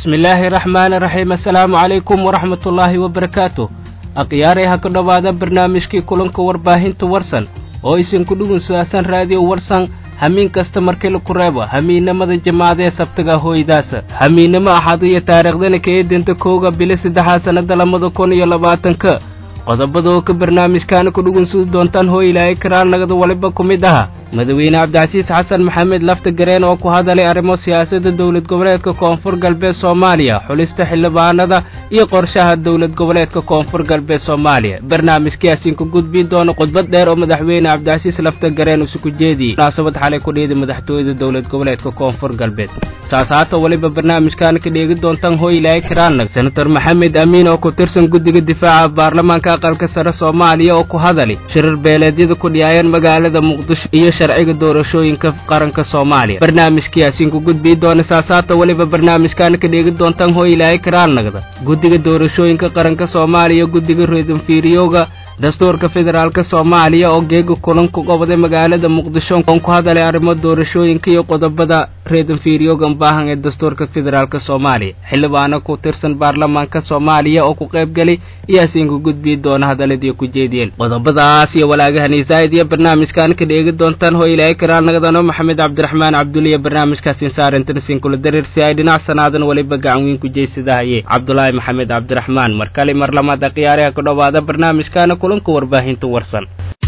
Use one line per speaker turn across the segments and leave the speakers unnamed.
bismillaahi raxmaani raxiim assalaamu calaykum waraxmatullaahi wabarakaatu akhyaarey ha ka dhowaada barnaamijkii kulanka warbaahinta warsan oo isinku dhugun sudaasan raadiyo warsan hamiin kasta markii laku reebo hamiinnimada jamaacadee sabtaga hooydaasa hamiinnimo axad iyo taariikhdana ka eedinta kowga bili saddexaad sannada labada kun iyo labaatanka qodobada oo ka barnaamijkaana ku dhugunsudi doontaan hoo ilaahay karaal nagada waliba ku mid aha madaxweyne cabdicasiis xasan maxamed lafta gareen oo ku hadalay arrimo siyaasadda dowlad goboleedka koonfur galbeed soomaaliya xulista xildhibaanada iyo qorshaha dowlad goboleedka koonfur galbeed soomaaliya barnaamijkaasiinku gudbin doono khudbad dheer oo madaxweyne cabdicasiis lafta gareen isuku jeediyey munaasabad xalay ku dhiiday madaxtooyada dowlad goboleedka koonfur galbeed saas haata weliba barnaamijkaana ka dheegi doontaan hoo ilaahay karaalnag senator maxamed amiin oo ku tirsan guddiga difaaca baarlamaanka aqalka sare soomaaliya oo ku hadalay shirar beeleedyada ku dhiyaayeen magaalada muqdisho iyo sharciga doorashooyinka qaranka soomaaliya barnaamijkiyaasiinku gudbii doona saasaata weliba barnaamijkaana ka dheegi doontaan hoo ilaahay karaalnagda guddiga doorashooyinka qaranka soomaaliya guddiga reedanfiiriyowga dastuurka federaalka soomaaliya oo geega kulanku goboday magaalada muqdisho oon ku hadalay arrimo doorashooyinka iyo qodobada reedanfiiriyowgan baahan ee dastuurka federaalka soomaaliya xildhibaano ku tirsan baarlamaanka soomaaliya oo ku qaybgelay iyaasiinku gudbii doona hadaladii ku jeediyeen qodobadaas iyo walaagahani zaa'id iyo barnaamijkaan ka dheegi doontaan hoo ilaahay karaalnagadano maxamed cabdiraxmaan cabduliya barnaamijkaasin saarentanasin kula dareersi ay dhinac sanaadan weliba gacan weyn ku jeysadahaye cabdulaahi maxamed cabdiraxmaan mar kale mar lamaad akhyaariha ku dhowaada barnaamijkaana kulanka warbaahinta warsan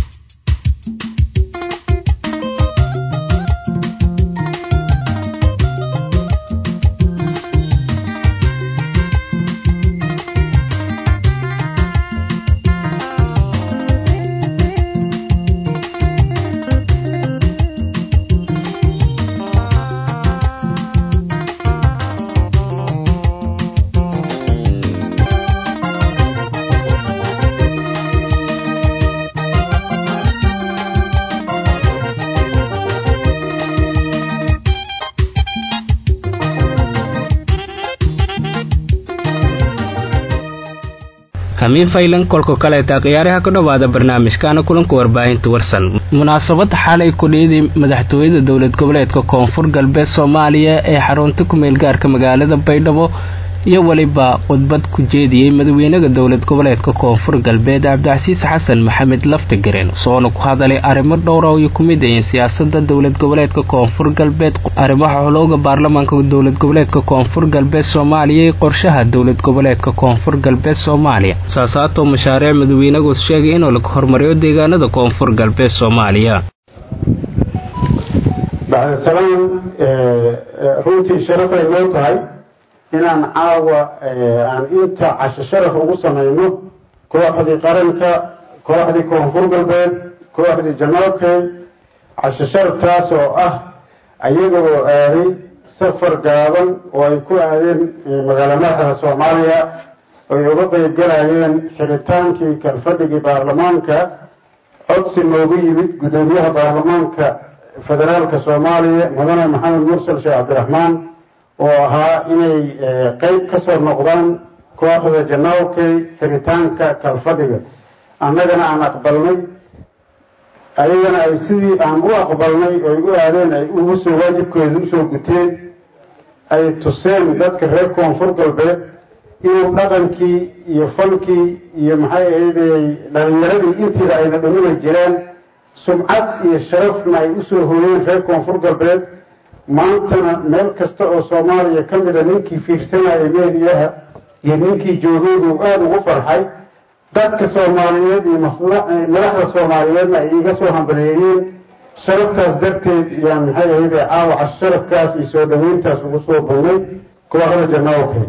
hamiin faylan kolka kaleeta khiyaaraha ka dhowaada barnaamijkaana kulanka warbaahinta warsan munaasabad xalay ku dhiiday madaxtooyada dowlad goboleedka koonfur galbeed soomaaliya ee xarunta ku-meel gaarka magaalada baydhabo iyo weliba khudbad ku jeediyey madaxweynaha dowlad goboleedka koonfur galbeed cabdicasiis xasan maxamed laftagareen soona ku hadalay arrimo dhowra ay ku mid yihiin siyaasada dowlad goboleedka koonfur galbeed arrimaha xulowga baarlamaanka dowlad goboleedka koonfur galbeed soomaaliya iyo qorshaha dowlad goboleedka koonfur galbeed soomaaliya saasaatoo mashaariic madaxweynagu sheegay inuu laga hormariyo deegaanada koonfur galbeed soomaaliya
bacdasalaan runtii sharafay noo tahay inaan caawa aan inta casho sharaf ugu samayno kooxdii qaranka kooxdii koonfur galbeed kooxdii janoobkey casho sharaftaas oo ah ayagoo aaday safar gaaban oo ay ku aadeen magaalo madaxda soomaaliya ay uga qeybgalayeen xiritaankii kalfadhigii baarlamaanka codsi noogu yimid guddoomiyaha baarlamaanka federaalka soomaaliya mudane maxamed mursal sheekh cabdiraxmaan oo ahaa inay qeyb ka soo noqdaan kooxda janoobkay xiritaanka kalfadhiga annagana aan aqbalnay ayagana ay sidii aan u aqbalnay oy u aadeen ay ugu soo waajibkooda usoo guteen ay tuseen dadka reer koonfur galbeed inuu dhaqankii iyo fankii iyo maxay ahaydey dhalinyaradii intiiba ayna dhumina jireen sumcad iyo sharafna ay usoo hooyeen reer koonfur galbeed maantana meel kasta oo soomaaliya ka mida ninkii fiirsanaya meediyaha iyo ninkii joogaydu aada ugu farxay dadka soomaaliyeed iyo madaxda soomaaliyeedna ay iga soo hambaleeyeen sharaftaas darteed yaan maxay ahayde caawaca sharafkaas iyo soo dhaweyntaas ugu soo badnay kooxda janaawkey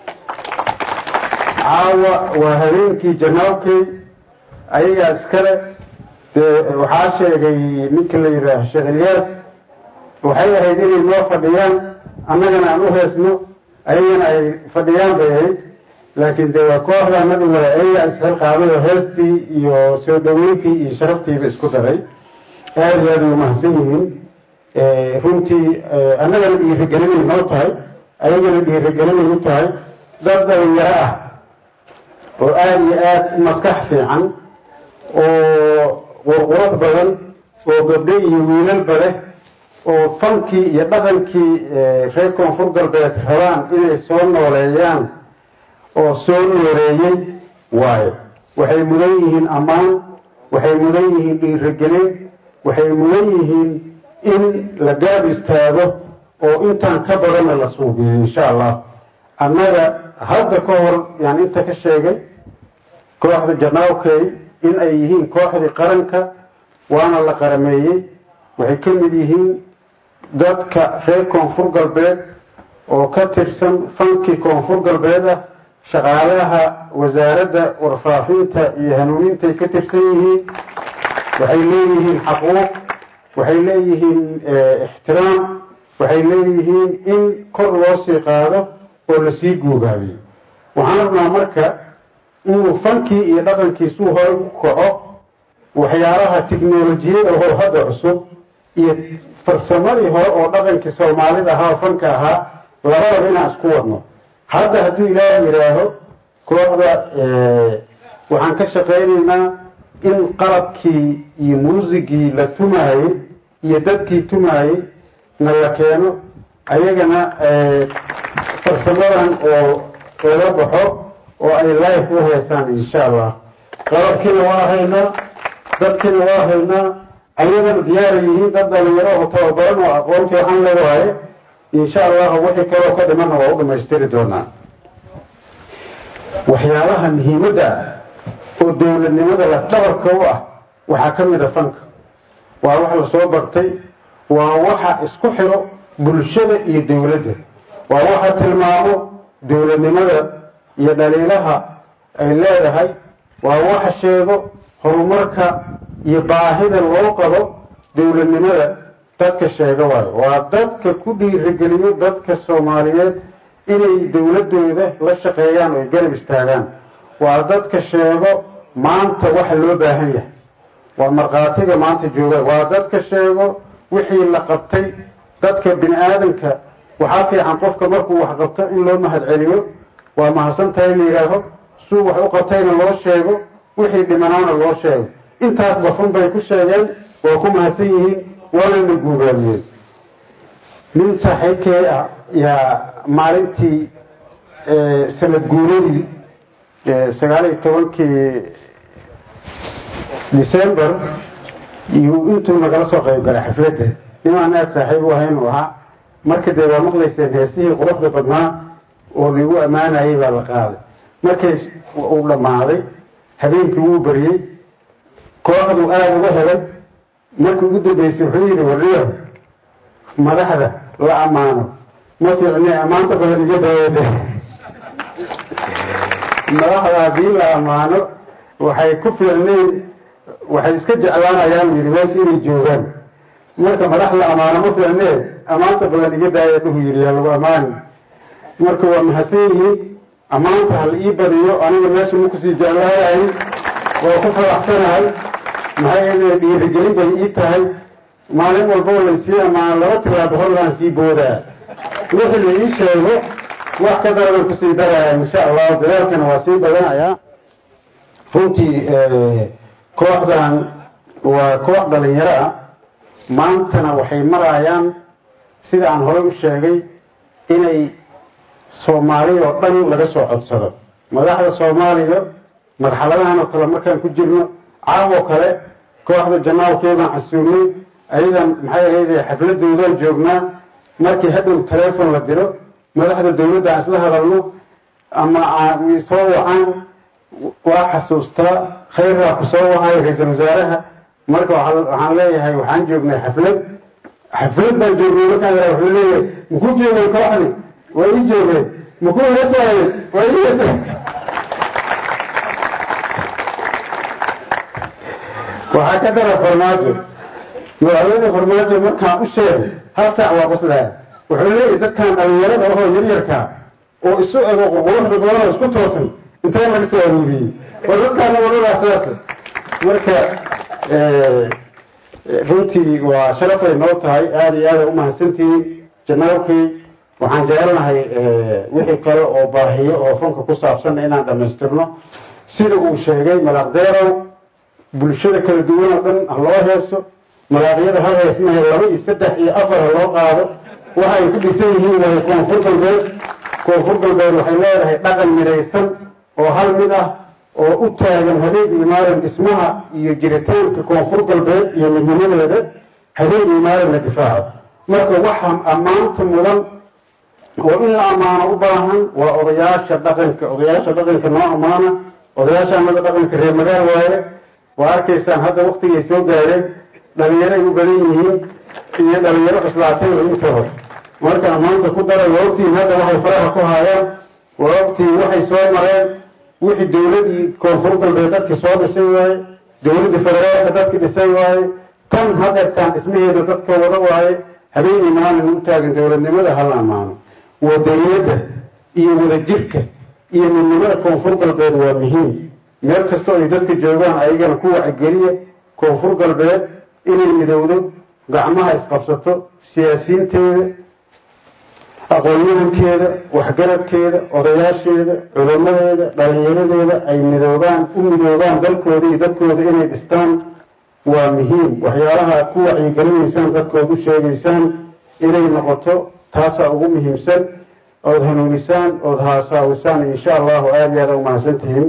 caawa waa habeenkii janaawkey ayagaa iskale dee waxaa sheegay ninka la yidhaaha sheekh ilyaas waxay ahayd inay noo fadhiyaan annagana aan u heesno ayagana ay fadhiyaan bay ahayd laakiin dee waa kooxdaanadi wada ayagaa isxilqaaday oo heestii iyo soo dhaweyntii iyo sharaftiiba isku daray aada iyo aada ay umahadsan yihiin runtii annagana dhiirigelinay noo tahay ayagana dhiirigelinay u tahay dad dhalinyaro ah oo aada iyo aada u maskax fiican oo qurqurad badan oo gabdho iyo wiilalba leh oo fankii iyo dhaqankii reer koonfur galbeed rabaan inay soo nooleeyaan oo soo nooleeyey waayo waxay mudan yihiin ammaan waxay mudan yihiin dhiiragelin waxay mudan yihiin in la gaab istaago oo intaan ka badanna la suubiyo insha allah annaga hadda ka hor yaan inta ka sheegay kooxda janaawkey in ay yihiin kooxdii qaranka waana la qarameeyey waxay ka mid yihiin dadka reer koonfur galbeed oo ka tirsan fankii koonfur galbeed ah shaqaalaha wasaaradda warfaafinta iyo hanuunintay ka tirsan yihiin waxay leeyihiin xaquuq waxay leeyihiin ixtiraam waxay leeyihiin in kor loo sii qaado oo lasii guugaabiyo waxaan rabnaa marka inuu fankii iyo dhaqankiisuu hore u kaco waxyaalaha tiknolojiyada oo hadda cusub iyo farsamadii hore oo dhaqankii soomaalida ahaa oo fanka ahaa labadaba inaan isku wadno hadda hadduu ilaahay yidhaaho kooxda waxaan ka shaqaynaynaa in qalabkii iyo muusigii la tumaayey iyo dadkii tumaayey na la keeno ayagana farsamadan oo laga baxo oo ay life u heesaan insha allah qalabkiina waa haynaa dadkiina waa haynaa ayagana diyaara yihiin dad dhalinyaro oo tababaran oo aqoon fiican le waaye insha allahu wixii kaloo ka dhimanna waa u dhamaystiri doonaa waxyaalaha muhiimadda ah oo dowladnimada la dhabarka u ah waxaa ka mid a fanka waa wax lasoo bartay waa waxa isku xiro bulshada iyo dowladda waa waxa tilmaamo dowladnimada iyo dhaliilaha ay leedahay waa waxa sheego horumarka iyo baahida loo qabo dowladnimada dadka sheega waayo waa dadka ku dhiirigeliyo dadka soomaaliyeed inay dowladooda la shaqeeyaan oo ay garab istaagaan waa dadka sheego maanta waxa loo baahan yahay waa markhaatiga maanta jooga waa dadka sheego wixii la qabtay dadka bini aadanka waxaa fiican qofka markuu wax qabto in loo mahad celiyo waa mahadsantahay la yidhaaho suu wax u qabtayna loo sheego wixii dhimanaana loo sheego intaasba fun bay ku sheegeen waa ku mahadsan yihiin waanana guubaamiyeen nin saaxiibkee ah yaa maalintii sanad guuradii sagaal iyo tobankii december intuu nagala soo qayb galay xafladda nimaan aad saaxiib u ahayn u ahaa marka dee waa maqlayseen heesihii quruxda badnaa oo lagu ammaanayay baa la qaaday markay uu dhammaaday habeenkii wuu baryey kooxdu aada uga helay markii ugu dambeysay wuxuu yidhi warriyo madaxda la ammaano ma fiicne ammaanta badan iga daawade madaxda haddii la ammaano waxay ku fiicnayn waxay iska jeclaanayaan yidhi meesha inay joogaan marka madax la ammaano ma fiicnee ammaanta badan iga daaya dhuhu yidhi yaa lagu ammaani marka waa mahadsan yihiin ammaanta hal ii badiyo aniga meesha ma kusii jeclaanahay waa ku faraxsanahay maxay yeele dhiirigelin bay ii tahay maalin walboo laysii ammaano laba tilaabo horlaan sii boodaa wixii la ii sheego wax ka daraban kusii daraya insha allahu dadaalkana waa sii badanayaa runtii kooxdan waa koox dhalinyaro ah maantana waxay marayaan sida aan horey u sheegay inay soomaaliya oo dhan laga soo codsado madaxda soomaaliya marxaladahan oo kale markaan ku jirno caawoo kale kooxda janaalkeedaan casuumnay ayadan maxay ahayd xafladoodaan joognaa markii hadhow taleefon la diro madaxda dowladda aan isla hadalno ama soo wacaan waa xasuustaa khayraa ku soo wahayo ra-iisal wasaaraha marka waxaan leeyahay waxaan joognay xaflad xaflad baan joognay markaan yaraa wuxuu leeyahay makuu joogay kooxdi waa ii joogeen makuu heesaayeen waa ii heesay waxaa ka dara farmaajo madaxweyne farmaajo markaan u sheegay hal saac waa qoslaya wuxuu leeyahay dadkan dhalinyarada ahoo yaryarkaa oo isu ego quruxda badan oo isku toosan intee laga soo aruuriyey war dadkaana wadadaa sidaas marka runtii waa sharafay noo tahay aada iyo aada umahadsantihiin janaalkii waxaan jecelnahay wixii kale oo baahiyo oo funka ku saabsan inaan dhammaystirno sida uu sheegay malaqdeerow bulshada kala duwan oo dhan ha loo heeso malaaqyada hal heesmahe laba iyo saddex iyo afar loo qaado waxay ku dhisan yihiin way koonfur galbeed koonfur galbeed waxay leedahay dhaqan midaysan oo hal mid ah oo u taagan habeen iyo maalin dhismaha iyo jiritaanka koonfur galbeed iyo midnimadeeda habeen iyo maalin la difaaco marka waxa ammaanta mudan oo in la ammaano u baahan waa odayaasha dhaqanka odayaasha dhaqanka noo ammaana odayaasha amada dhaqanka reer magaal waaye waa arkaysaan hadda waktigay soo gaareen dhalinyaray u badan yihiin iyo dhalinyaro cuslaatay oo intooda marka ammaanta ku daray waa ogtiin hadda waxay faraha ku haayaan waa ogtiin waxay soo mareen wixii dowladii koonfur galbeed dadki soo dhisay waaye dowladda federaalka dadki dhisay waaye tan hadeertaan dhismaheeda dadka wada waaye habeenii maalin u taagan dowladnimada hala ammaano wadaniyadda iyo wadajirka iyo midnimada koonfur galbeed waa muhiim meel kastoo ay dadka joogaan ayagana ku wacigeliya koonfur galbeed inay midowdo gacmaha isqabsato siyaasiyiinteeda aqoon-yahankeeda waxgaradkeeda odayaasheeda culamadeeda dhalinyaradeeda ay midoobaan u midoobaan dalkooda iyo dadkooda inay dhistaan waa muhiim waxyaalaha ku wacyigelinaysaan dadkood u sheegaysaan inay noqoto taasaa ugu muhiimsan ood hanuunisaan ood haasaawisaan insha allahu aada iyo aada u mahadsantihiin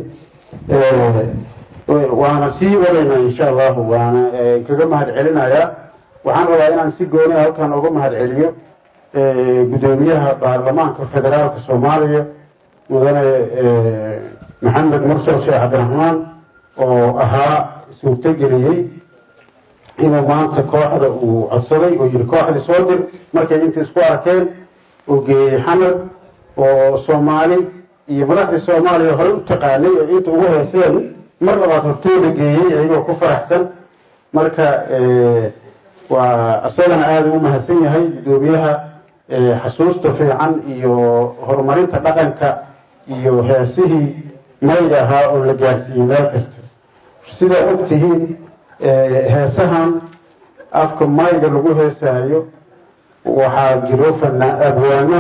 waana sii wadaynaa insha allahu waana kaga mahad celinayaa waxaan rabaa inaan si gooni a halkan uga mahad celiyo gudoomiyaha baarlamaanka federaalka soomaaliya mudane maxamed mursal sheekh cabdiraxmaan oo ahaa suurtogeliyey inuu maanta kooxda uu codsaday oo yihi kooxdii soo dir markay inta isku arkeen oo geeyey xamar oo soomaali iyo madaxdii soomaaliya horey u taqaanay ee inta ugu heeseen mar labaad hortooda geeyey iyagoo ku faraxsan marka waa isagana aada u mahadsan yahay gudoomiyaha xasuusta fiican iyo horumarinta dhaqanka iyo heesihii mayga ahaa oo la gaarsiiyey meel kasta sidaa og tihiin heesahan afka mayga lagu heesaayo waxaa jiro fanaa abwaano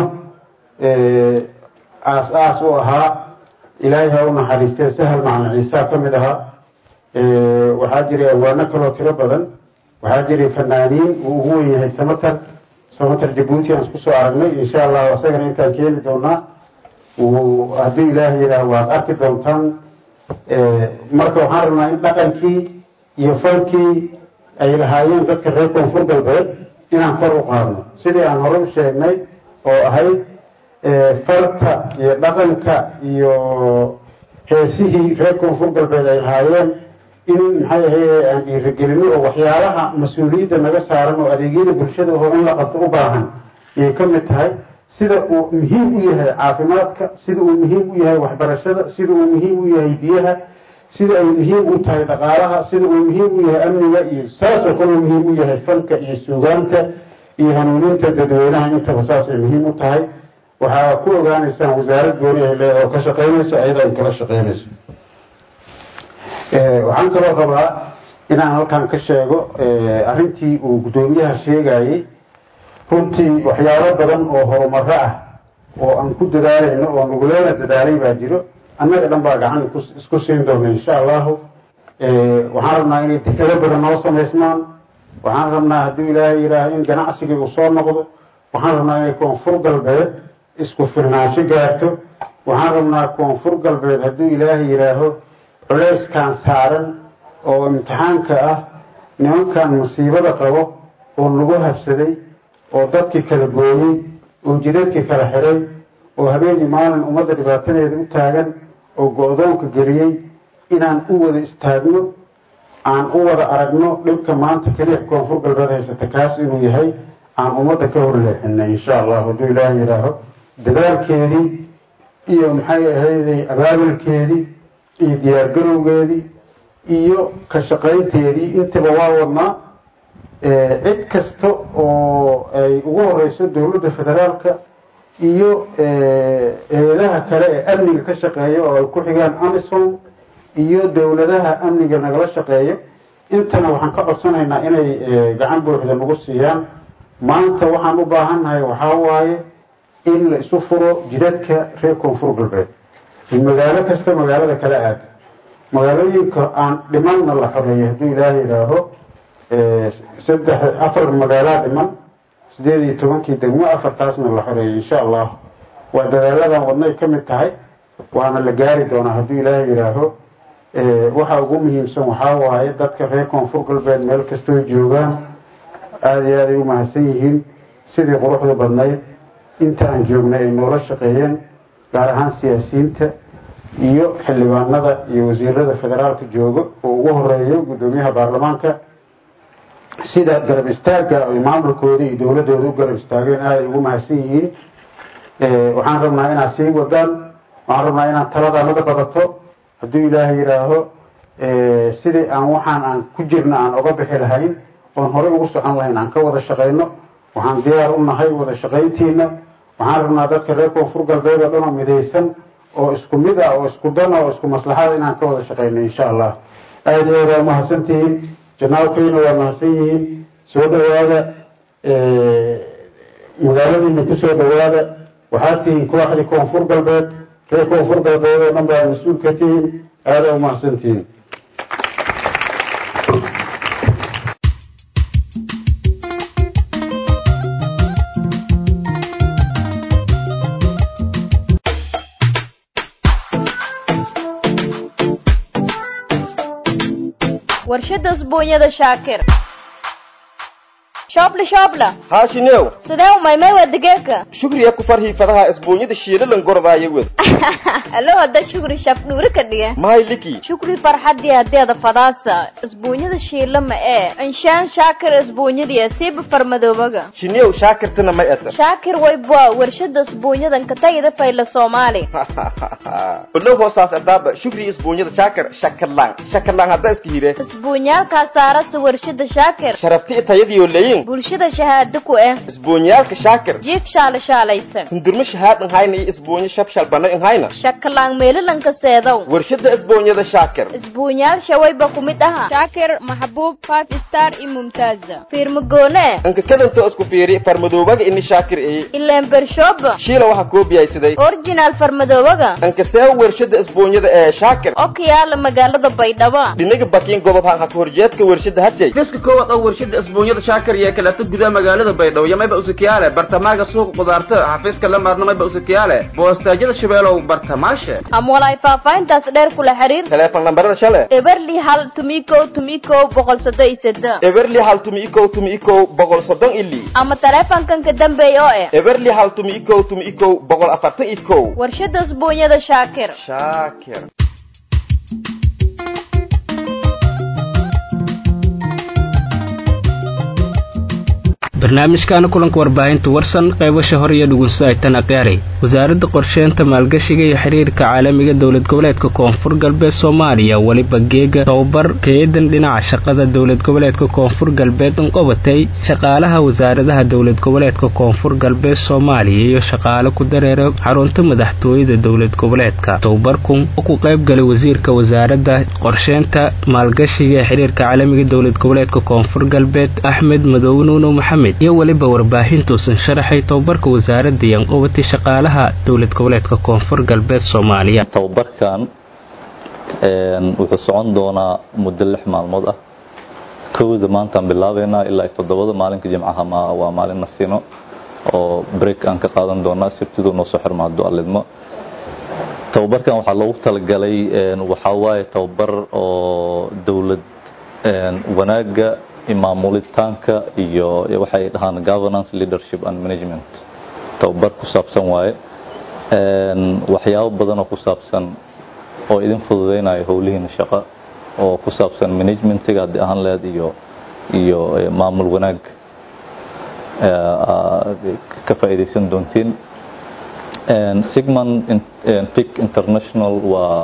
aas-aas u ahaa ilaahay ha u naxariistee sahal macalin ciisa ka mid ahaa waxaa jiray abwaano kaloo tiro badan waxaa jiray fanaaniin uu ugu wen yahay samatar samatar jabuuti aan isku soo aragnay insha allahu isagana intaan keeni doonaa haddii ilaahay yidhaah waad arki doontaan marka waxaan rabnaa in dhaqankii iyo falkii ay lahaayeen dadka reer koonfur galbeed inaan kor u qaadno sidii aan hore u sheegnay oo ahayd falka iyo dhaqanka iyo heesihii reer koonfur galbeed ay lahaayeen in maxay ahaye aan dhiirigelino oo waxyaalaha mas-uuliyadda naga saaran oo adeegyada bulshada oo in la qabto u baahan ayay ka mid tahay sida uu muhiim u yahay caafimaadka sida uu muhiim u yahay waxbarashada sida uu muhiim u yahay biyaha sida ay muhiim u tahay dhaqaalaha sida uu muhiim u yahay amniga iyo saasoo kale uu muhiim u yahay falka iyo suugaanta iyo hanuuninta dadweynaha intaba saasay muhiim u tahay waxaa ku ogaanaysaan wasaarad gooni ay leedahay oo ka shaqaynayso ayada ay kala shaqaynayso waxaan kaloo rabaa inaan halkan ka sheego arrintii uu guddoomiyaha sheegayey runtii waxyaabo badan oo horumaro ah oo aan ku dadaalayno oo nuguleena dadaalay baa jiro annaga dhan baa gacan isku siin doona insha allahu waxaan rabnaa inay dekado badan noo samaysmaan waxaan rabnaa hadduu ilaahay yidhaaha in ganacsigii uu soo noqdo waxaan rabnaa inay koonfur galbeed isku filnaansho gaarto waxaan rabnaa koonfur galbeed hadduu ilaahay yidhaaho culeyskan saaran oo imtixaanka ah nimankan musiibada qabo oo nagu habsaday oo dadkii kala gooyey oo jidadkii kala xiray oo habeenii maalin ummadda dhibaatadeeda u taagan oo go-doonka geliyey inaan u wada istaagno aan u wada aragno dhibka maanta keliya koonfur galbeed haysata kaas inuu yahay aan ummadda ka horleexinay insha allah hadduu ilaaha yidhaaho dadaalkeedii iyo maxay ahayday abaabulkeedii iyo diyaargarowgeedii iyo ka shaqaynteedii intaba waa wadnaa cid kasta oo ay ugu horeyso dowladda federaalka iyo eedaha kale ee amniga ka shaqeeya oo ay ku xigaan amison iyo dowladaha amniga nagala shaqeeya intana waxaan ka codsanaynaa inay gacan buuxda nagu siiyaan maanta waxaan u baahannahay waxaa waaye in la isu furo jidadka reer koonfur galbeed magaalo kasta magaalada kala aada magaalooyinka aan dhimanna la xoreeyo hadduu ilaaha yidhaaho saddex afar magaalaa dhiman sideed iyo tobankii degmo afartaasna la xoreeyay insha allah waa dadaaladan wadnay ka mid tahay waana la gaari doonaa hadduu ilaahay yidhaaho waxa ugu muhiimsan waxaa waaye dadka reer koonfur galbeed meel kastoo joogaan aada iyo aaday u mahadsan yihiin sidii quruxda badnayd inta aan joognay ay noola shaqeeyeen gaar ahaan siyaasiyiinta iyo xildhibaanada iyo wasiirada federaalka jooga oo ugu horeeyo guddoomiyaha baarlamaanka sida garab istaagga ay maamulkooda iyo dowladooda u garab istaageen aaday ugu mahadsan yihiin waxaan rabnaa inaad sii wadaan waxaan rabnaa inaad taladanada badato hadduu ilaahay yidhaaho sidii aan waxaan aan ku jirna aan oga bixi lahayn oon horey ugu socon lahayn aan ka wada shaqayno waxaan diyaar u nahay wada shaqayntiina waxaan rabnaa dadka reer koonfur galbeed oo dhan oo midaysan oo isku mid ah oo isku dan oo isku maslaxada inaan ka wada shaqayno insha allah aada iyo aada waa mahadsan tihiin janaalkayna waa mahadsan yihiin soo dhawaada magaaladiina kusoo dhawaada waxaad tihiin kooxdii koonfur galbeed reer koonfur galbeed oo dhan baa mas-uul ka tihiin aada u mahadsan tihiin
warshada usbuunyada shaakir shoobla shoobla
haashinew
sidee umaymay waa digeeka
shugriya ku farhii fadaha isbuunyada shiilalan gordaaya wed
alo hadda shukri shaf dhuuri ka dhige
mahay liki
shukri farxadii hadeeda fadaasa isbuunyada shiila ma ee inshaan shaakir isbuunyadiya siiba farmadoobaga
shinew shaakirtana may eta
shaakir waybwa warshada isbuunyadan ka tagida fayla soomaali
ulo hoosaas adaaba shugri isbuunyada shaakir shakarlaan shakarlaan hadda iska hire
isbuunyaalkaa saarasa warshada shaakir
sharafti itayadiyo leyin
bulshada shahaado ku eh
isbuunyaalka shaakir
jiif shaala shaalaysan
hundurmo shahaad nhayna iyo isbuunyo shabshal bana nhayna
shakalaan meelalanka seedow
warshada isbuunyada shaakir
isbuunyaal shawayba ku mid aha shaakir maxbuub five star iyo mumtaaza fiirmagoone
anka kadanto isku fiiri farmadoobaga ini shaakir eye
ileen bershooba
shiila waxa koobiyaysaday
original farmadoobaga
anka see warshada isbuunyada ee shaakir
oo ka yaala magaalada baydhabo
dhinaga bakiin gobob han haka horjeedka warshada hashay fiska koowaad oo warshada isbuunyada shaakir iyo kaleeto gudaha magaalada baydhabo iyo mayba usakiyaale bartamaaga suuqa qudaarta xafiiska lamaadna mayba usakiyaale boostaajyada shabeelow bartamaashe
ama walaay faahfaahintaas dheer kula xiriir
teleefon lambarada shale
eberli hal tumiko tumiko boqol soddon iyo seddex
eberli hal tumi ikow tumi ikow boqol soddon ili
ama taleefankan ka dambeeya oo eh
eberli hal tumi ikow tumi ikow boqol afartan ikow
warshada isbuunyada shaakir
shaakir
barnaamijkaana kulanka warbaahinta warsan qaybasha hore iyo dhugunso ay tan aqyaaray wasaaradda qorsheynta maalgashiga iyo xiriirka caalamiga dowlad goboleedka koonfur galbeed soomaaliya weliba geega tababar kaeedan dhinaca shaqada dowlad goboleedka koonfur galbeed unqobatay shaqaalaha wasaaradaha dowlad goboleedka koonfur galbeed soomaaliya iyo shaqaale ku dareera xarunta madaxtooyada dowlad goboleedka tababarkun oo ku qayb galay wasiirka wasaaradda qorsheynta maalgashiga ee xiriirka caalamiga dowlad goboleedka koonfur galbeed axmed madoobe nuuno maxamed iyo weliba warbaahintuusan sharaxay tababarka wasaaradda yanqobatay shaqaalaha dowlad goboleedka koonfur galbeed soomaaliya
tababarkan wuxuu socon doonaa muddo lix maalmood ah kowda maantaan bilaabeynaa ilaa toddobada maalinka jimcaha ma waa maalin nasiino oo break aan ka qaadan doonaa sabtiduu noo soo xirma hadduu allidmo tababarkan waxaa loogu talagalay waxaa waaye tababar oo dowlad wanaaga maamulitaanka iyo waxay dhahaan governance leadership and management tababar ku saabsan waaye waxyaabo badan oo ku saabsan oo idin fududeynayo howlihiina shaqo oo ku saabsan managementiga haddii ahaan lehed iyo iyo maamul wanaag ka faa'iidaysan doontiin sigman pic international waa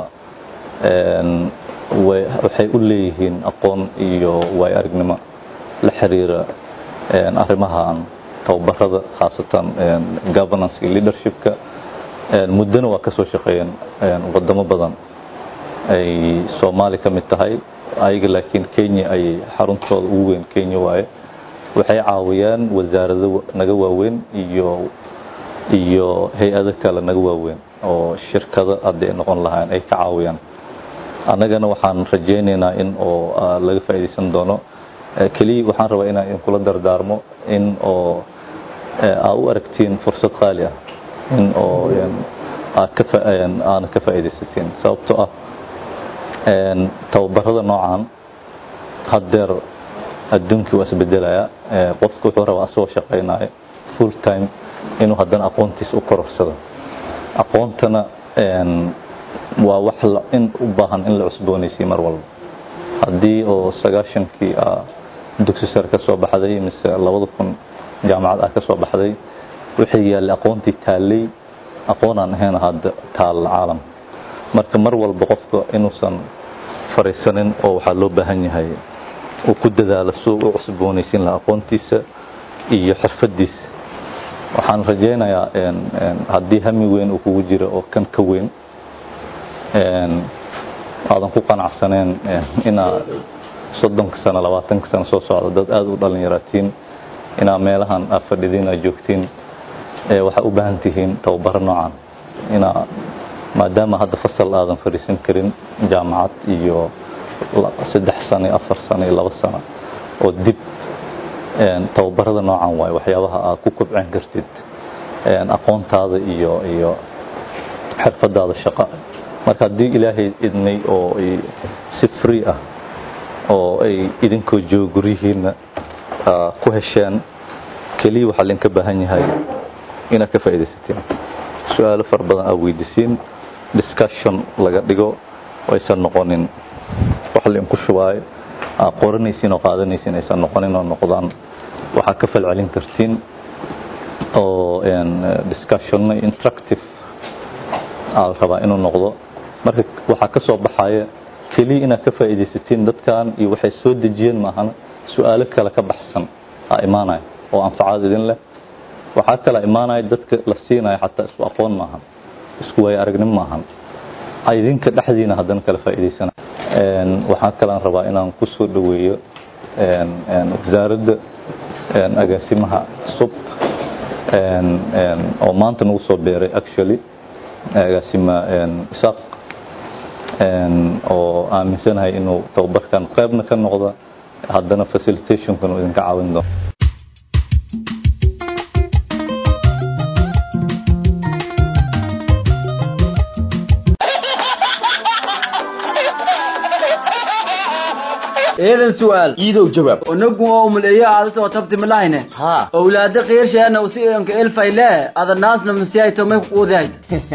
waxay u leeyihiin aqoon iyo waay aragnimo la xiriira arrimahan tababarada khaasatan governance iyo leadershipka muddona waa ka soo shaqeeyeen wadamo badan ay soomaali ka mid tahay ayaga laakiin kenya ayay xaruntooda ugu weyn kenya waaye waxay caawiyaan wasaarado naga waaweyn iyo iyo hay-ado kale naga waaweyn oo shirkado haddii ay noqon lahayn ay ka caawiyaan annagana waxaan rajaynaynaa in oo laga faa'iidaysan doono keliya waxaan rabaa inaan idinkula dardaarmo in oo aa u aragtiin fursad qaali ah in oo aana ka faa'iidaysatiin sababtoo ah tababarada noocan haddeer adduunkii waa isbedelaya qofku wuxuu rabaa asagoo shaqaynaya full time inuu haddana aqoontiisa u kororsado aqoontana waa wax in u baahan in la cusboonaysiy mar walba haddii oo sagaashankii dugsi sare ka soo baxday mise labada kun jaamacad ah ka soo baxday wixii yaallay aqoontii taallay aqoonaan ahayn hadda taal caalamka marka mar walba qofka inuusan fariisanin oo waxaa loo baahan yahay uu ku dadaalo suu u cusboonaysiin laha aqoontiisa iyo xirfadiisa waxaan rajaynayaa haddii hami weyn uu kugu jiro oo kan ka weyn aadan ku qanacsaneen inaa soddonka sano labaatanka sano soo socda dad aada u dhalinyaratiin inaa meelahan aa fadhidiin aa joogtiin waxaa u baahan tihiin tababaro noocan inaa maadaama hadda fasal aadan fadhiisan karin jaamacad iyo saddex sano iyo afar sano iyo labo sano oo dib tababarada noocan waaye waxyaabaha aad ku kobcin kartid aqoontaada iyo iyo xirfadaada shaqo marka haddii ilaahay idnay oo si free ah oo ay idinkoo jooga guryihiina ku hesheen keliya waxaa idinka baahan yahay inaad ka faa'iidaysatiin su-aalo fara badan aad weydiisiin discussion laga dhigo oo aysan noqonin wax lainku shubaayo aad qoranaysiin oo qaadanaysiin aysan noqonin oo noqdaan waxaad ka falcelin kartiin oo discussionna interactive aa rabaa inuu noqdo marka waxaa ka soo baxaya keliya inaad ka faa'iidaysatiin dadkan iyo waxay soo dejiyeen maahana su-aalo kale ka baxsan aa imaanaya oo anfacaad idin leh waxaa kala imaanaya dadka la siinaya xataa isku aqoon maahan isku waayo aragnim maahan idinka dhexdiina haddana kala faa'iidaysana waxaa kalaan rabaa inaan ku soo dhoweeyo wasaaradda agaasimaha cusub oo maanta nagu soo beeray actually agaasima isaaq oo aaminsanahay inuu tababarkan qaybna ka noqda haddana facilitationkan uu idinka caawin doono
eedan su'aal
iidow jawaab
unagu oo muleeyo aada soo tabti malahine
haa
owlaada qiirsheena usi anka elfayle ada naasna masiyayto may kuquudahay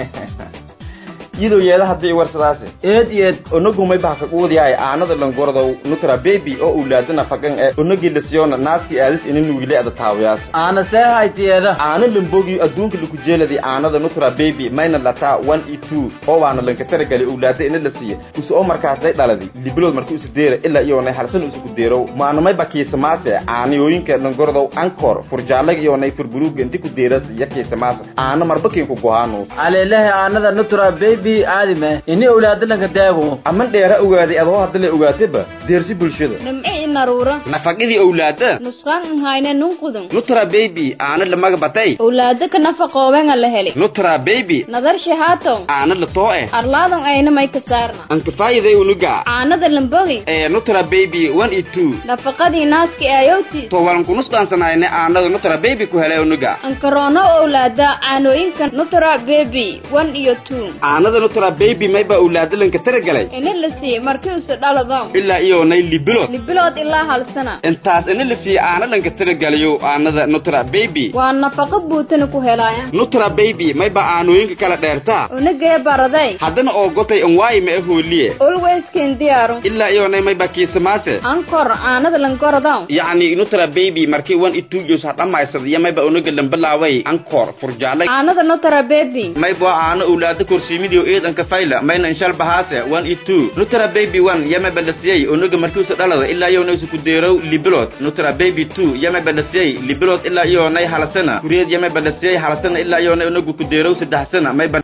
iidow yeeda haddii warsadaase
eed eed
onagumay bahka quudiyahay aanada langordow nutra baby oo ulaadana faqan e onagii lasiyona naaskii aadis ina nuugile ada taawiyaas
aana see haytiyeeda
aana lambogi adduunka laku jeeladi aanada nutra baby mayna lataa one e two oo waana lanka taragali owlaada ina la siiya use oo markaasay dhaladi libilood markii usi deera ilaa iyoonay halsan usi ku deerow maanamay bakiisamaase aanayooyinka langordow ankor furjaallaga iyoonay furburuuga inti ku deeras iyo kiisamaase aana marbakiinku gohaanu
aleelehe aanada nutra baby aadime ini owlaada lanka daago
aman dheera ogaaday adoo hadda la ogaataba deersi bulshada
nimci inaruura
nafaqidii owlaada
nusqaan nhayne nunqudun
nutra baby aana lamaga batay
owlaada ka nafaqoobenga la heli
nutra baby
nadar shahaaton
aana la too eh
arlaadon ayna may ka saarna
ankafaayiday unuga
caanada lambogi
ee nutra baby one e two
nafaqadii naaski aayowti
to walan kunusqaansanayne aanada nutra baby ku helay unuga
ankaroono owlaada caanooyinka nutra baby one iyo two
aanada nutra baby mayba owlaada lanka taragalay
ina la siiye markii use dhalado
ilaa iyoonay libilood
libilood ilaa hal sana
intaas ina la siiye aana lanka taragalayo aanada nutra baby
waa nafaqo buutana ku helaaya
nutra baby mayba aanooyinka kala dheertaa
unagee baraday
haddana oo gotay anwaayi ma ahooliye
olweysken diyaaru
ilaa iyoonay mayba kiisamaase
ankor caanada lankorodaw
yacni nutra baby markii one e two jos ha dhammaysad iyo mayba unaga lambalaaway ankor furjaalla
caanada nutra baby
mayba aana owlaada korsiimidio eedanka fayla mayna inshal bahaase one e two nutra baby one yamayba lasiyey unaga markiusa dhalada ilaa iyoonay usa ku deerow libilod nutra baby two yamayba lasiyey libilod ilaa iyoonay halasana kureed yamayba lasiyey halasana ilaa iyoonay unagu ku deerow saddex sana mayba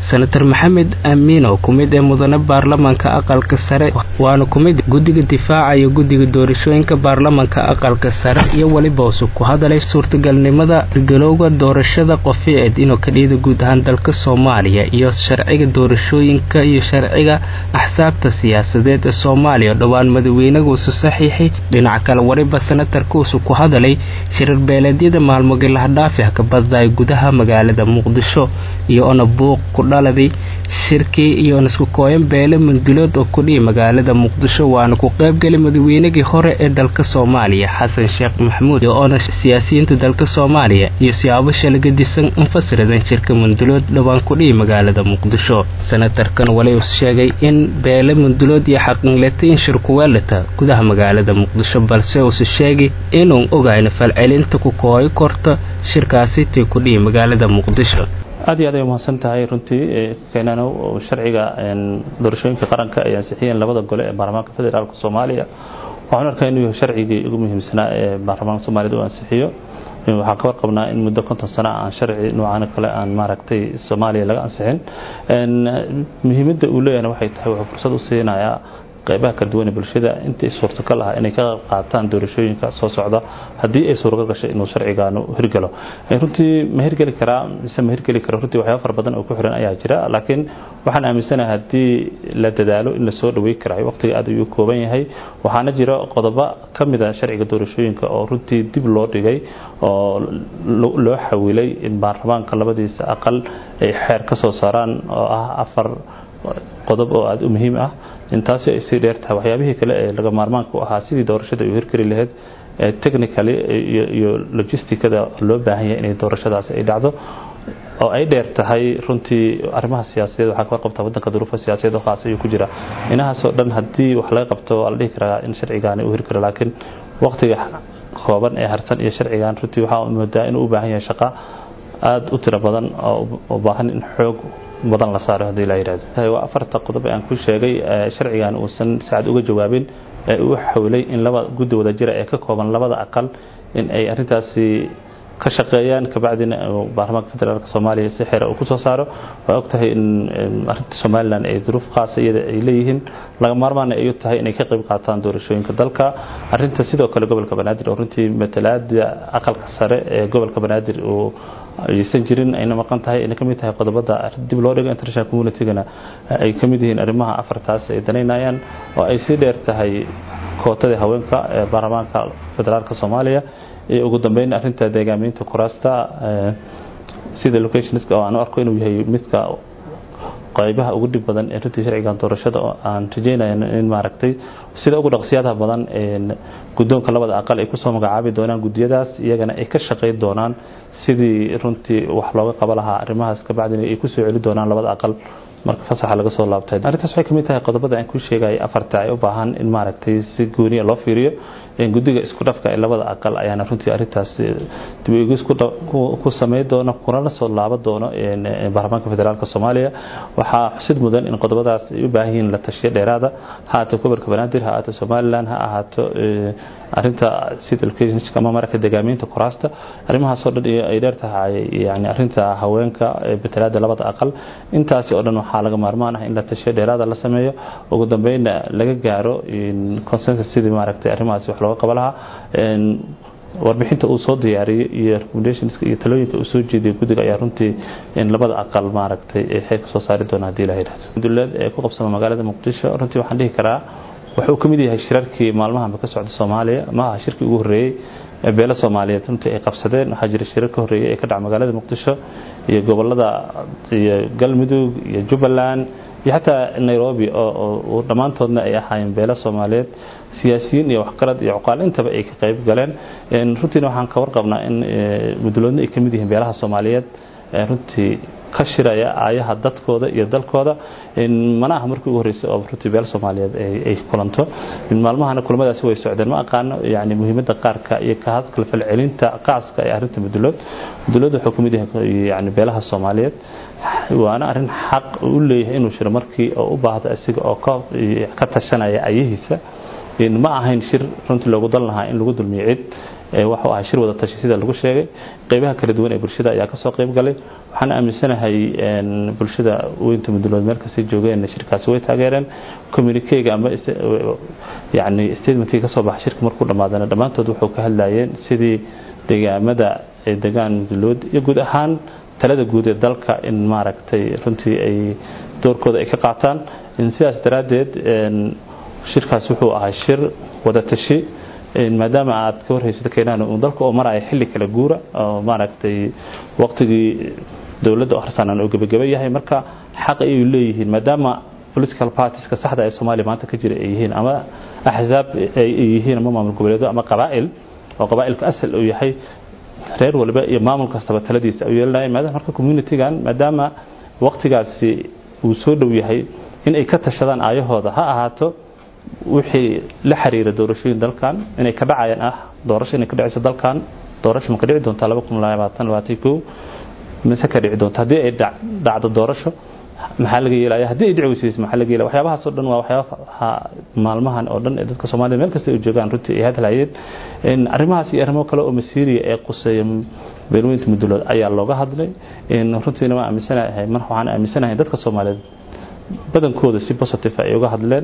senator maxamed amiin oo ku mid ee mudane baarlamanka aqalka sare waana ku mid guddiga difaaca iyo guddiga doorashooyinka baarlamanka aqalka sare iyo weliba usu ku hadalay suurtagalnimada galowga doorashada qoficeed inuu ka dhiida guud ahaan dalka soomaaliya iyo sharciga doorashooyinka iyo sharciga axsaabta siyaasadeed ee soomaaliya dhowaan madaxweynaga usu saxiixay dhinaca kale weliba senatarka usu ku hadalay shirar beeleedyada maalmogi lahdhaafi ka baddaay gudaha magaalada muqdisho iyo ona buuq ku dhaladay shirkii iyo on isku kooyan beele mundulood oo kudhihi magaalada muqdisho waana ku qaybgelay madaxweynagii hore ee dalka soomaaliya xasan sheekh maxamuud iyo oona siyaasiyiinta dalka soomaaliya iyo siyaabo shalagadisan infasiradan shirka mundulood dhowaan kudhihi magaalada muqdisho senatarkan wali uu sheegay in beele mundulood iyo xaqinleta in shirkuweelata gudaha magaalada muqdisho balse uuse sheegay inuu ogayna falcelinta ku kooyi korta shirkaasi tii kudhihi magaalada muqdisho
aad iyo aad ay umahadsan tahay runtii keenano sharciga doorashooyinka qaranka ay ansixiyeen labada gole ee baarlamaanka federaalka soomaaliya waxaan arkaa inuu yahay sharcigii ugu muhiimsanaa ee baarlamaanka soomaaliyad uu ansixiyo waxaan ka warqabnaa in muddo konton sano aan sharci noocan kale aan maaragtay soomaaliya laga ansixin muhiimadda uu leeyahna waxay tahay wuxuu fursad u siinayaa qaybaha kala duwan ee bulshada intii suurtagal ah inay ka qayb qaataan doorashooyinka soo socda haddii ay suuragal gashay inuu sharcigaanu hirgalo runtii ma hirgeli karaa mise ma hirgeli karo runtii waxyaaba fara badan oo ku xiran ayaa jira laakiin waxaan aaminsanahay haddii la dadaalo in la soo dhawey karayo waqtiga aad ayuu kooban yahay waxaana jira qodobo ka mid a sharciga doorashooyinka oo runtii dib loo dhigay oo loo xawilay in baarlamaanka labadiisa aqal ay xeer ka soo saaraan oo ah afar qodob oo aada u muhiim ah intaasi ay sii dheer tahay waxyaabihii kale ee laga maarmaanka u ahaa sidii doorashada ay u hirgeli lahayd technically iyo logisticada loo baahan yahay inay doorashadaasi ay dhacdo oo ay dheer tahay runtii arrimaha siyaasadeed waxaa ka warqabtaa waddanka duruufa siyaasadeed oo khaas ayuu ku jira inahaasoo dhan haddii wax laga qabto waa la dhihi karaa in sharcigaani uu hirgalo laakiin waqtiga kooban ee harsan iyo sharcigan runtii waxaa moodaa inuu u baahan yahay shaqo aada u tiro badan oo u baahan in xoog badan la saaro haddii la yidhahdo waa afarta qodob ee aan ku sheegay sharcigan uusan sacad uga jawaabin ee uu xawilay in laba guddi wada jira ee ka kooban labada aqal in ay arrintaasi ka shaqeeyaan kabacdina baarlamaanka federaalk soomaaliya si xeera uu ku soo saaro waa og tahay in arrinta somalilan ay duruuf khaasa iyada ay leeyihiin laga maarmaana ay u tahay inay ka qayb qaataan doorashooyinka dalka arrinta sidoo kale gobolka banaadir oo runtii matalaada aqalka sare ee gobolka banaadir uu aysan jirin ayna maqan tahay ayna kamid tahay qodobada dib loo dhigo international communitygana ay kamid yihiin arrimaha afartaas ay danaynayaan oo ay sii dheer tahay kootadii haweenka ee baarlamaanka federaalka soomaaliya iyo ugu dambeyn arrinta deegaaminta kuraasta sida locationska oo aan u arko inuu yahay midka qaybaha ugu dhib badan ee runtii sharcigan doorashada oo aan rajeynayno in maaragtay sida ugu dhaqsiyaadaha badan guddoonka labada aqal ay kusoo magacaabi doonaan gudiyadaas iyagana ay ka shaqayn doonaan sidii runtii wax looga qaba lahaa arrimahaas kabacdina ay kusoo celi doonaan labada aqal marka fasaxa laga soo laabtay arrintaas waxay kamid tahay qodobada aan ku sheegay afarta ay u baahan in maaragtay si gooniya loo fiiriyo guddiga isku dhafka ee labada aqal ayaana runtii arrintaas dib eegis ku samey doona kunala soo laaban doono baarlamaanka federaalk soomaaliya waxaa xusid mudan in qodobadaas ay u baahan yihiin la tashiyo dheeraada ha ahaato gobolka banaadir ha ahaato somalilan ha ahaato arrinta sida locationska ama marka degaamiinta kuraasta arrimahaasoo dhan ay dheer tahay yani arrinta haweenka betelaada labada aqal intaasi oo dhan waxaa laga maarmaan ah in la tashiyo dheeraada la sameeyo ugu dambeynna laga gaaro consensus sidii maaragtay arrimahaasi wax looga qaba lahaa warbixinta uu soo diyaariyey iyo recommendationska iyo talooyinka uu soo jeediyay guddiga ayaa runtii in labada aqal maaragtay ay xeer ka soo saari doona haddii la yidhahdo dowlad ee ku qabsama magaalada muqdisho runtii waxaan dhihi karaa wuxuu ka mid yahay shirarkii maalmahanba ka socda soomaaliya ma aha shirkii ugu horreeyey ee beelo soomaaliyeed runtii ay qabsadeen waxaa jira shirar ka horreeyey ee ka dhaca magaalada muqdisho iyo gobolada iyo galmudug iyo jubbaland iyo xataa nairobi oo dhammaantoodna ay ahaayeen beelo soomaaliyeed siyaasiyiin iyo waxgarad iyo cuqaal intaba ay ka qayb galeen runtiina waxaan ka warqabnaa in muduloodna ay ka mid yihiin beelaha soomaaliyeed runtii ka shiraya aayaha dadkooda iyo dalkooda mana aha markii ugu horreysay oo runtii beel soomaaliyeed ay kulanto maalmahana kulamadaasi way socdeen ma aqaano yani muhiimadda qaarka iyo ka hadkala falcelinta qaaska ee arrinta mudulood mudulood wuxuu ka mid yahay yani beelaha soomaaliyeed waana arrin xaq u leeyahay inuu shiro markii oo u baahdo isaga oo ka tashanaya ayahiisa ma ahayn shir runtii loogu dan lahaa in lagu dulmiyo cid waxuu ahaa shir wada tashi sida lagu sheegay qeybaha kala duwan ee bulshada ayaa kasoo qeyb galay waxaan aaminsanahay bulshada weynta mudulood meel kastay joogeen shirkaasi way taageereen communikeyga ama yani statementkii kasoo baxa shirka markuu dhammaadana dhammaantood wuxuu ka hadlayeen sidii deegaamada degaan mudulood iyo guud ahaan talada guud ee dalka in maaragtay runtii ay doorkooda ay ka qaataan sidaas daraaddeed shirkaas wuxuu ahaa shir wada tashi maadaama aad ka warhaysad keenaan uu dalka oo maraya xilli kala guura oo maaragtay waqtigii dowladda oo harsanaan oo gebagaba yahay marka xaq ayay leeyihiin maadaama political partieska saxda ee soomaaliya maanta ka jira ay yihiin ama axzaab ay yihiin ama maamul goboleedo ama qabaa'il oo qabaa'ilku asal uu yahay reer walba iyo maamul kastaba taladiisa u yeelanaya maadaama marka communitygan maadaama waqtigaasi uu soo dhow yahay in ay ka tashadaan aayahooda ha ahaato wixii la xiriira doorashooyin dalkan inay ka dhacayaan ah doorasho inay ka dhacayso dalkan doorasho ma ka dhici doontaa laba kun labaatan labaatan kow mise ka dhici doonta haddii ay dhacdo doorasho maxaa laga yeelaya haddii ay dhici weysayso maxaa laga yeelaya waxyaabahaas oo dhan waa waxyaabaha maalmahan oo dhan ee dadka soomaalida meel kasta ay joogaan runtii ay hadlayeen arrimahaas iyo arrimo kale oo masiiriya ee quseeya beelweynta mudulood ayaa looga hadlay runtiina waan aaminsanahay mar waxaan aaminsanahay dadka soomaaliyeed badankooda si positive ay uga hadleen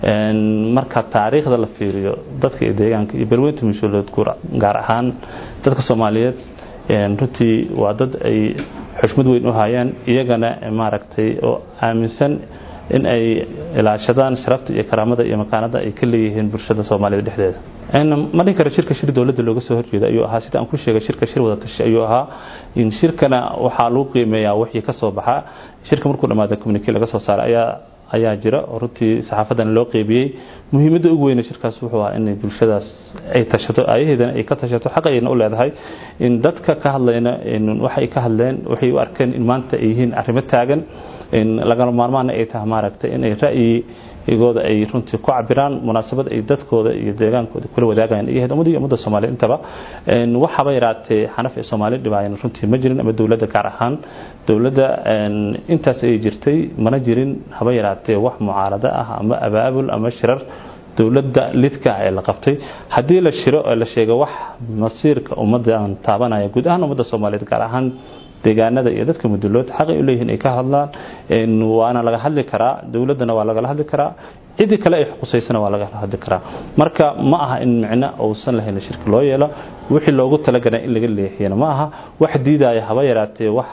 marka taariikhda la fiiriyo dadka iyo deegaanka iyo beelweynta mudulood gaar ahaan dadka soomaaliyeed runtii waa dad ay xushmad weyn u hayaan iyagana maaragtay oo aaminsan in ay ilaashadaan sharafta iyo karaamada iyo makaanada ay ka leeyihiin bulshada soomaalida dhexdeeda ma dhihi karo shirka shir dowladda looga soo horjeeda ayuu ahaa sida aan ku sheegay shirka shir wada tashi ayuu ahaa in shirkana waxaa lagu qiimeeyaa wixii ka soo baxa shirka markuu dhammaada communique laga soo saaray ayaa ayaa jira oo runtii saxaafadana loo qeybiyey muhiimadda ugu weyne shirkaas wuxuu ahaa inay bulshadaas ay tashato ayaheedana ay ka tashato xaq ayna u leedahay in dadka ka hadlayna waxay ka hadleen waxay u arkeen in maanta ay yihiin arrimo taagan lagama maarmaana ay tahay maaragtay inay ra'yigooda ay runtii ku cabiraan munaasabad ay dadkooda iyo deegaankooda kula wadaagayaan iyo ummadda iyo ummadda soomaaliya intaba waxaba yaraatee xanaf ee soomaaliya dhibaayan runtii ma jirin ama dowladda gaar ahaan dowladda intaas ay jirtay mana jirin haba yaraatee wax mucaarado ah ama abaabul ama shirar dowladda lidka ee la qabtay haddii la shiro oo la sheego wax masiirka ummaddan taabanaya guud ahaan ummadda soomaaliyeed gaar ahaan deegaanada iyo dadka mudulood xaqay u leeyihiin ay ka hadlaan waana laga hadli karaa dowladdana waa lagala hadli karaa cidii kale ay xuqusaysana waa lagala hadli karaa marka ma aha in micno uusan lahayn shirka loo yeelo wixii loogu talagalay in laga leexiyana ma aha wax diidaya haba yaraatee wax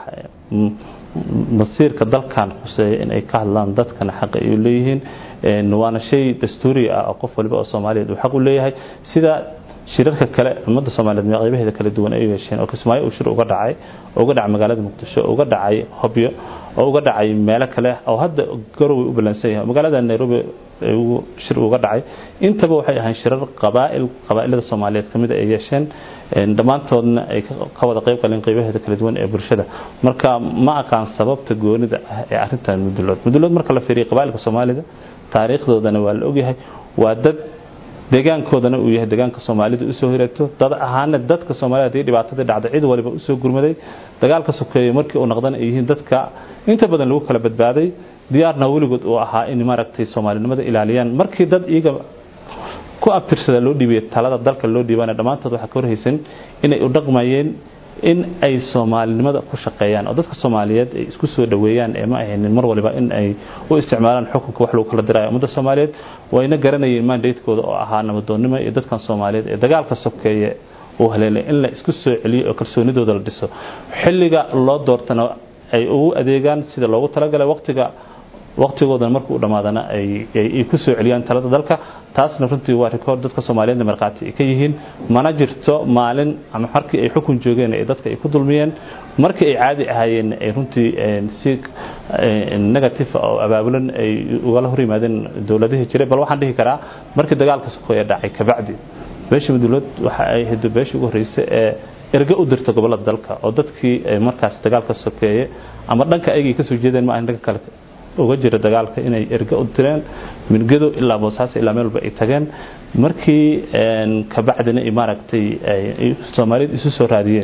masiirka dalkan khuseeya in ay ka hadlaan dadkana xaq ay u leeyihiin waana shay dastuuri ah oo qof waliba oo soomaaliyeed uu xaq u leeyahay sida shirarka kale ummadda soomaaliyeed qaybaheeda kala duwan ay u yeesheen oo kismaayo uu shir uga dhacay oo uga dhacay magaalada muqdisho oo uga dhacay hobyo oo uga dhacay meelo kale oo hadda garowe u balansan yahay magaalada nairobi uu shir uga dhacay intaba waxay ahayn shirar qabaa'il qabaa'ilada soomaaliyeed kamid ay yeesheen dhammaantoodna ay ka wada qayb galeen qaybaheeda kala duwan ee bulshada marka ma aqaan sababta goonida ah ee arrintan mudulood mudulood marka la fiiriyo qabaa'ilka soomaalida taariikhdoodana waa la ogyahay waa dad deegaankoodana uu yahay deegaanka soomaalida usoo hireegto dad ahaana dadka soomaalida haddii dhibaatadii dhacday cid waliba usoo gurmaday dagaalka sokeeye markii uu noqdana ay yihiin dadka inta badan lagu kala badbaaday diyaarna weligood uu ahaa in maaragtay soomaalinimada ilaaliyaan markii dad iyaga ku abtirsada loo dhiibay talada dalka loo dhiibana dhammaantood waxaa ka warhaysan inay u dhaqmayeen in ay soomaalinimada ku shaqeeyaan oo dadka soomaaliyeed ay isku soo dhaweeyaan ee ma ahaynin mar waliba in ay u isticmaalaan xukunka wax lagu kala dirayo ummadda soomaaliyeed wayna garanayeen mandatekooda oo ahaa nabadoonnimo iyo dadkan soomaaliyeed ee dagaalka sokeeye uu haleelay in la isku soo celiyo oo kalsoonidooda la dhiso xilliga loo doortana ay ugu adeegaan sida loogu talagalay waqtiga waqtigoodana markuu u dhammaadana ay ku soo celiyaan talada dalka taasna runtii waa rikoord dadka soomaaliyeedna markhaati ay ka yihiin mana jirto maalin ama markii ay xukun joogeen ee dadka ay ku dulmiyeen markii ay caadi ahaayeen ay runtii si negative oo abaabulan ay ugala hor yimaadeen dowladihii jiray bal waxaan dhihi karaa markii dagaalka sokeeye dhacay kabacdi beesha mudulood waxa ay ahayd beeshii ugu horreysay ee erge u dirta gobolada dalka oo dadkii markaas dagaalka sokeeye ama dhanka ayagay kasoo jeedeen ma ahan dhanka kale uga jira dagaalka inay erge u direen milgado ilaa boosaaso ilaa meel walba ay tageen markii kabacdina maaragtay soomaaliyad isu soo raadiyeen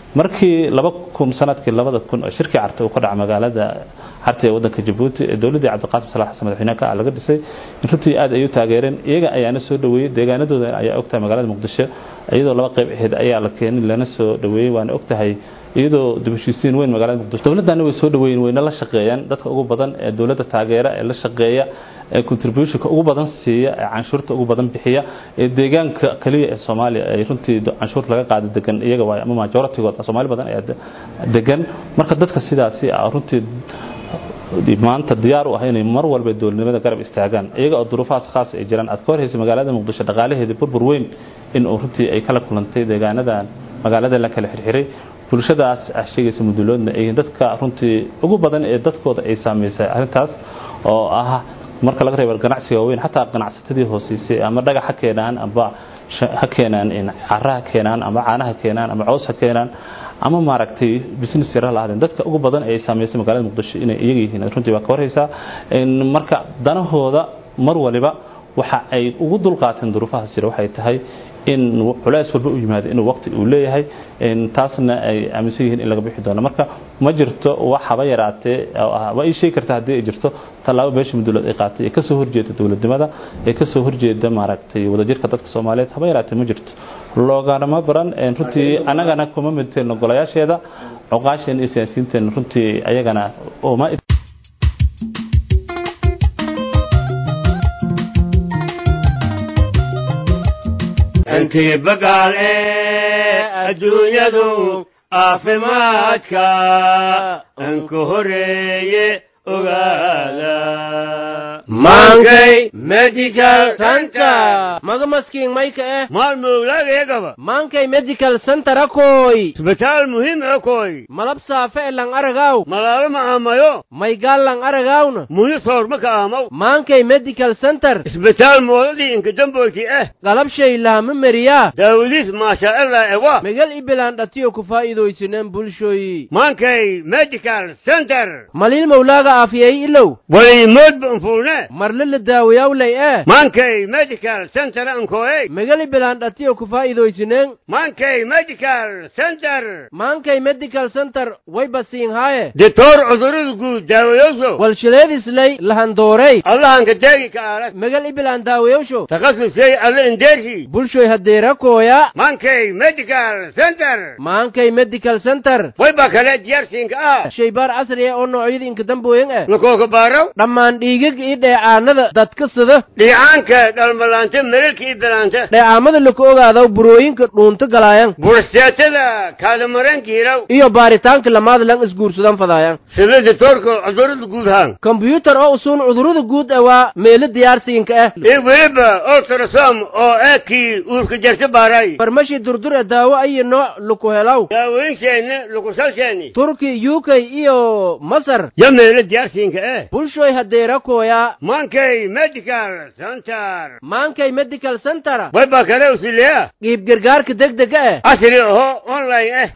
markii laba kun sanadkii labada kun oo shirkii carta uu ka dhaca magaalada carta ee waddanka jabuuti ee dowladdii cabdiqaasim salax xasan madaxweynaha ka ah laga dhisay in runtii aad ay u taageereen iyaga ayaana soo dhaweeyey deegaanadooda ayaa ogtahay magaalada muqdisho iyadoo laba qayb ahayd ayaa la keenay lana soo dhaweeyey waana ogtahay iyadoo dibashiisiin weyn magaalada muqdisho dowladdaana way soo dhaweeyeen wayna la shaqeeyaan dadka ugu badan ee dowladda taageera ee la shaqeeya ee contributionka ugu badan siiya ee canshuurta ugu badan bixiya ee deegaanka kaliya ee Soomaaliya ay runtii canshuurta laga qaado degan iyaga waa ama majority-good Soomaali badan ayaa degan marka dadka sidaasi ah runtii maanta diyaar u ah inay mar walba dowladnimada garab istaagaan iyaga oo duruufahaas khaas ay jiraan aad ka hor haysa magaalada muqdisho dhaqaalaheeda burbur weyn in uu runtii ay kala kulantay deegaanadan magaalada la kala xirxiray bulshadaas ah sheegaysa muduloodna ay dadka runtii ugu badan ee dadkooda ay saameysay arrintaas oo ah marka laga reebo ganacsiga waaweyn xataa ganacsatadii hooseysay ama dhagax ha keenaan amba ha keenaan cara ha keenaan ama caanaha keenaan ama cows ha keenaan ama maaragtay business yar ha lahaadeen dadka ugu badan ee ay saameysay magaalada muqdisho inay iyaga yihiin runtii waa ka warhaysaa marka danahooda mar waliba waxa ay ugu dulqaateen duruufahaas jira waxay tahay in culays walba u yimaado inuu waqti uu leeyahay taasna ay aaminsan yihiin in laga bixi doono marka ma jirto wax haba yaraatee waa ii sheegi karta haddii ay jirto tallaabo beesha mudulood ay qaatay ee kasoo horjeeda dowladnimada ee kasoo horjeeda maaragtay wadajirka dadka soomaaliyeed haba yaraatee ma jirto looganama baran runtii annagana kuma midteelno golayaasheeda cuqaasheena iyo siyaasiyiinteena runtii ayagana uma
intii bagaale adduunyadu caafimaadka anku horeeye ogaada maankay medical center
magamaskiin mayka eh
maalmowlageegaba
maankay medical center akoy
isbitaal muhiim akoy
malab saafe e lang aragaw
malaalo ma aamayo
maygaal lang aragawna
muhi soorma ka aamaw
maankay medical center
isbitaal moodadii inkadamboyti eh
galabshay laama meriyaa
daawadiis maashaaalla ewa
megal ibilaan dhatiyo ku faa'iidaysineen bulshoyi
maankay medical center
maliil mawlaaga aafiyey ilow
waliimoodba anfuune
marle la daawayawlay eh
maankay medical center ankoey
megal ibilaan dhatiyo ku faa'iidaysineen
maankay medical center
maankay medical center way basiinhaaye
ditoor cudurada guud daawayoso
walshileedislay lahandoorey
allahanka deegi ka aaras
megal ibilaan daawayowsho
takhasusay alle indeershi
bulshoy hadeerakooya
maankay medical center
maankay medical center
way ba kale diyaarsiinka ah
shaybaar casri ah oo noocyada inkadambooyin ah
lakooka baaraw
dhammaan dhiigag iyo dheecaanada dadka sida
dhiicaanka dhalmalaanta melelka iyo belaanta
dheecaamada laku ogaadaw burooyinka dhuunto galaayan
bursteetada kaadamaranka hiraw
iyo baaritaanka lamaad lang isguursadan fadaayan
sida ditoorka cudurada guud haan
kombyuutar oo usuun cudurada guud ah waa meelo diyaarsiinka ah
iyo weliba ultrasom oo eekii uurka jarta baaray
farmashi durdur ee daawo ayo nooc laku helaw
daawooyinsheeni lukusalsheeni
turki uk iyo masar
ya meelo diyaarsiinka eh
bulshoy hadeerakooya
maankay medical center
maankay medical center
way ba kale usileya
qiib gargaarka degdega ah
casri aho online eh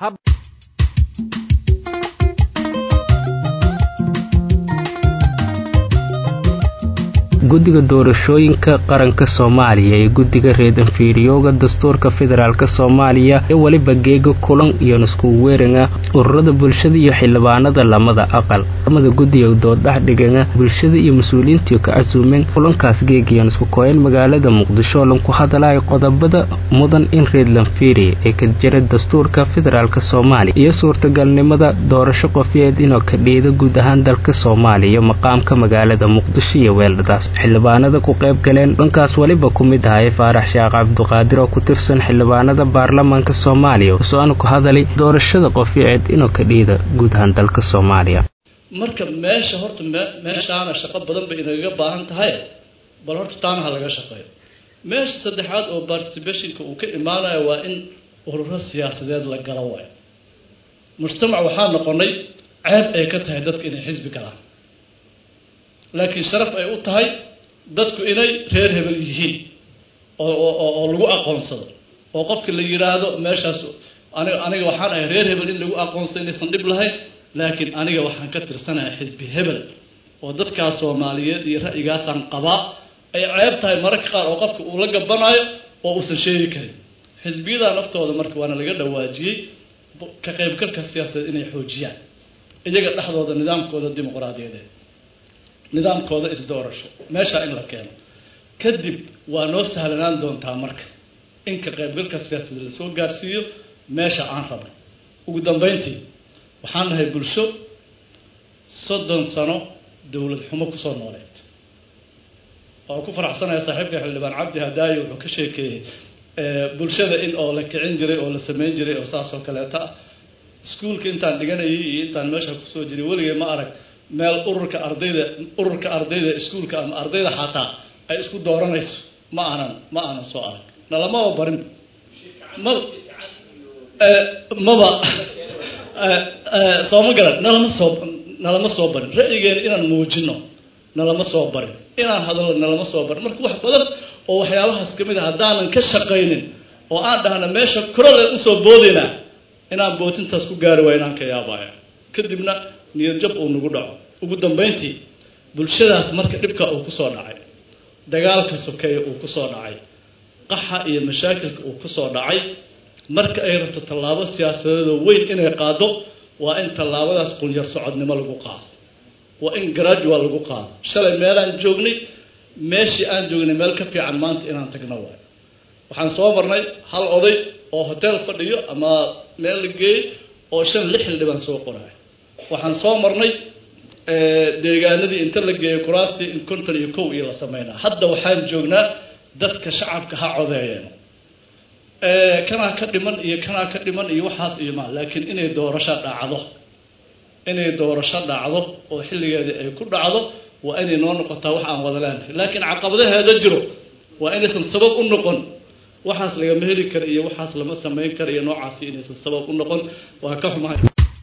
guddiga doorashooyinka qaranka soomaaliya ee guddiga reedanfiiriyooga dastuurka federaalk soomaaliya ee weliba geega kulan iyo niskugu weeranga ururada bulshada iyo xildhibaanada lamada aqal lamada guddiga dooddhaxdhiganga bulshada iyo mas-uuliyiintii ka casuumeen kulankaas geegayan isku kooyeen magaalada muqdisho lanku hadalaya qodobada mudan in reedlanfiiri ee ka jira dastuurka federaalk soomaaliya iyo suurtagalnimada doorasho qofyeed inoo ka dhiida guud ahaan dalka soomaaliya maqaamka magaalada muqdisho iyo weeldadaas xildhibaanada ku qayb galeen dhankaas weliba ku mid ahay faarax sheekh cabduqaadir oo ku tirsan xildhibaanada baarlamaanka soomaaliya so-aan ku hadalay doorashada qofyaceed inuu ka dhiida guud ahaan dalka soomaaliya
marka meesha horta meeshaana shaqo badan bay inagaga baahan tahay bal horta taana ha laga shaqeeyo meesha saddexaad oo participationka uu ka imaanayo waa in ururo siyaasadeed la galo waayo mujtamac waxaa noqonay ceeb ay ka tahay dadka inay xisbi galaan laakiin sharaf ay u tahay dadku inay reer hebel yihiin oo oo lagu aqoonsado oo qofka la yidhaahdo meeshaas aniga aniga waxaan ahay reer hebel in lagu aqoonsado inaysan dhib lahayn laakiin aniga waxaan ka tirsanahay xisbi hebel oo dadkaas soomaaliyeed iyo ra'yigaasaan qabaa ay ceeb tahay mararka qaar oo qofka uu la gabanaayo oo uusan sheegi karin xisbiyadaa naftooda marka waana laga dhawaajiyey ka qaybgalka siyaasadeed inay xoojiyaan iyaga dhexdooda nidaamkooda dimuqraadiyadeed nidaamkooda isdoorasho meeshaa in la keeno kadib waa noo sahlanaan doontaa marka in ka qaybgalka siyaasadeed lasoo gaarsiiyo meesha aan rabno ugu dambeyntii waxaan nahay bulsho soddon sano dowlad xumo kusoo nooleed waan ku faraxsanaya saaxiibka xildhibaan cabdi hadaayo wuxuu ka sheekeeyey bulshada in oo la kicin jiray oo la sameyn jiray oo saas oo kaleeta ah iskuulka intaan dhiganayay iyo intaan meesha kusoo jiray weligay ma arag meel ururka ardayda ururka ardayda iskuulka ama ardayda xataa ay isku dooranayso ma aanan ma aanan soo arag nalamaba barin ma maba sooma garan nalama soo nalama soo barin ra'yigeena inaan muujino nalama soo barin inaan hadalno nalama soo barin marka wax badan oo waxyaabahaas kamid a haddaanan ka shaqaynin oo aan dhahna meesha kurale usoo boodayna inaan bootintaas ku gaari waayo inaan ka yaabaya kadibna niyad jab uu nagu dhaco ugu dambeyntii bulshadaas marka dhibka uu kusoo dhacay dagaalka sokeeye uu kusoo dhacay qaxa iyo mashaakilka uu kusoo dhacay marka ay rabto tallaabo siyaasadeedoo weyn inay qaado waa in tallaabadaas qunyar socodnimo lagu qaado waa in gradual lagu qaado shalay meelaan joognay meeshii aan joognay meel ka fiican maanta inaan tagno waayo waxaan soo marnay hal oday oo hotel fadhiyo ama meel la geeyey oo shan lix xildhibaan soo qoraay waxaan soo marnay deegaanadii inta la geeyey kuraastii in konton iyo kow iyo la sameynaa hadda waxaan joognaa dadka shacabka ha codeeyeen kanaa ka dhiman iyo kanaa ka dhiman iyo waxaas iyo ma laakiin inay doorasho dhacdo inay doorasho dhacdo oo xilligeedii ay ku dhacdo waa inay noo noqotaa wax aan wada leenahay laakiin caqabadaheeda jiro waa inaysan sabab u noqon waxaas lagama heli kara iyo waxaas lama samayn kara iyo noocaasi inaysan sabab u noqon waa ka xumahay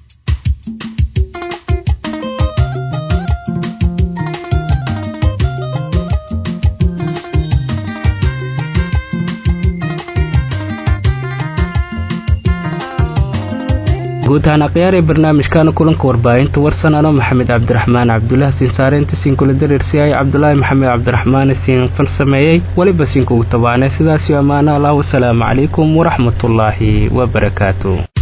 guud ahaan akhyaaree barnaamijkaana kulanka warbaahinta warsan ano maxamed cabdiraxmaan cabdulaah siin saareynta siinkula dareersiyaay cabdulaahi maxamed cabdiraxmaan siin farsameeyey weliba siinkugu tabaanay sidaasiyo ammaano allah wasalaamu calaykum waraxmatullaahi wabarakaatu